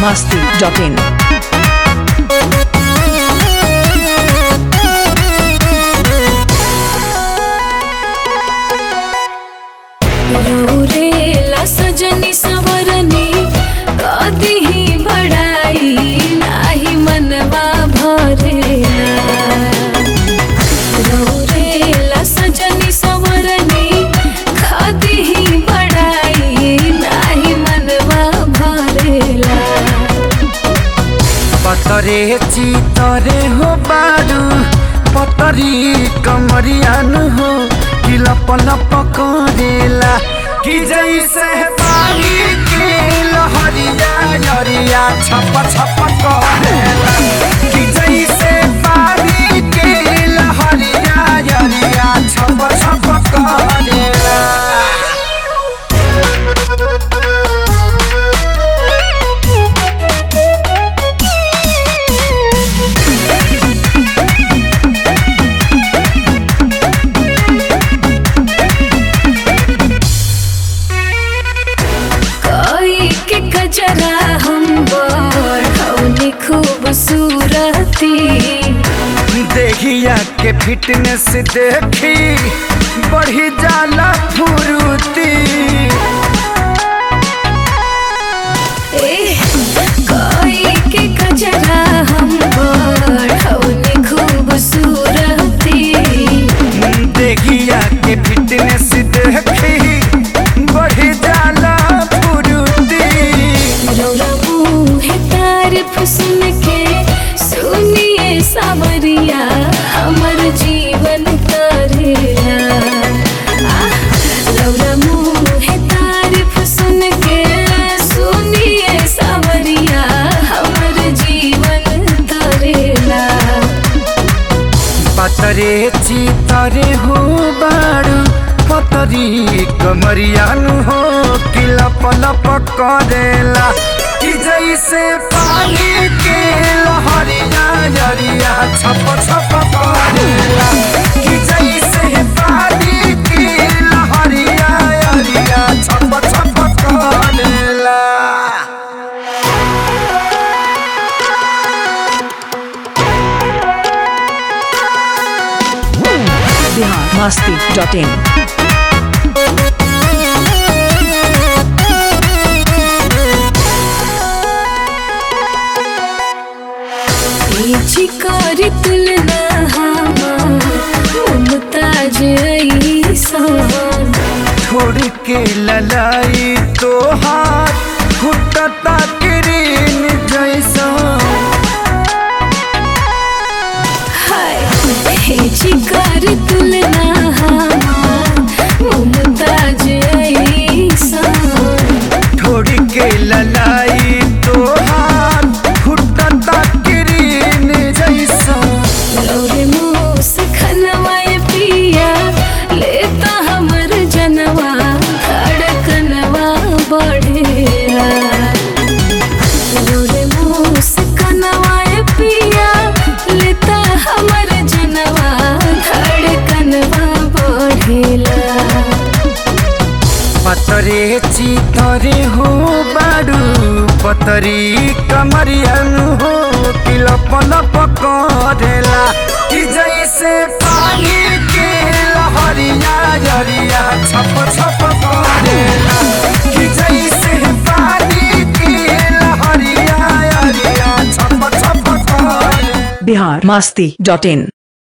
masti.in. रौरेला सजनी सवरनी कदी ही बड़ाई नाही मनवा भरेला रौरेला सजनी सवरनी कदी ही बड़ाई नाही मनवा भरेला पतरे चितरे हो बारू पतरी कमरियानु हो कि लप लप करेला कि जैसे पानी के लहरिया लहरिया छप छप करेला कि जैसे पानी के लहरिया लहरिया छप छप करेला कोई के कजरा हम बढ़ौनी खूबसूरती देखिया के फिटनेस देखी बढ़ी जाला फुरुती कोई के कजरा हम बढ़ौनी खूबसूरती देखिया के फिटनेस देखी बढ़ी जाला फुरुती रौरा मुँह तारीफ सुन के सुनिए सावरिया हमर जीवन करेला आह, रौरा मुँह तारीफ सुन के सुनिए सावरिया हमर जीवन करेला पतरे चितरे हो बारू पतरी कमरियानु हो कि लप लप करेला कि जैसे पानी के लहरिया लहरिया छप छप करेला कि जैसे पानी के लहरिया लहरिया छप छप करेला Bihar masti.in. चिकारी तुलना मुमताज ऐसान छोड़ के ललाई तो हाथ फुटता किरीन जैसा हाय चिकारी तुलना मुमताज ऐसान छोड़ के ललाई तो हाथ फुटता किरीन जैसा लौरे मुँह से खनवाए पिया लेता हमर जनवा धड़कनवा बढ़ेला लौरे मुँह से खनवाए पिया लेता हमर जनवा धड़कनवा बढ़ेला पतरे चितरे हो बारू पतरी कमरियन हो कि लप लप करेला कि जैसे पानी के लहरिया लहरिया छप छप करेला कि जैसे पानी के लहरिया लहरिया छप छप करेला Bihar masti.in.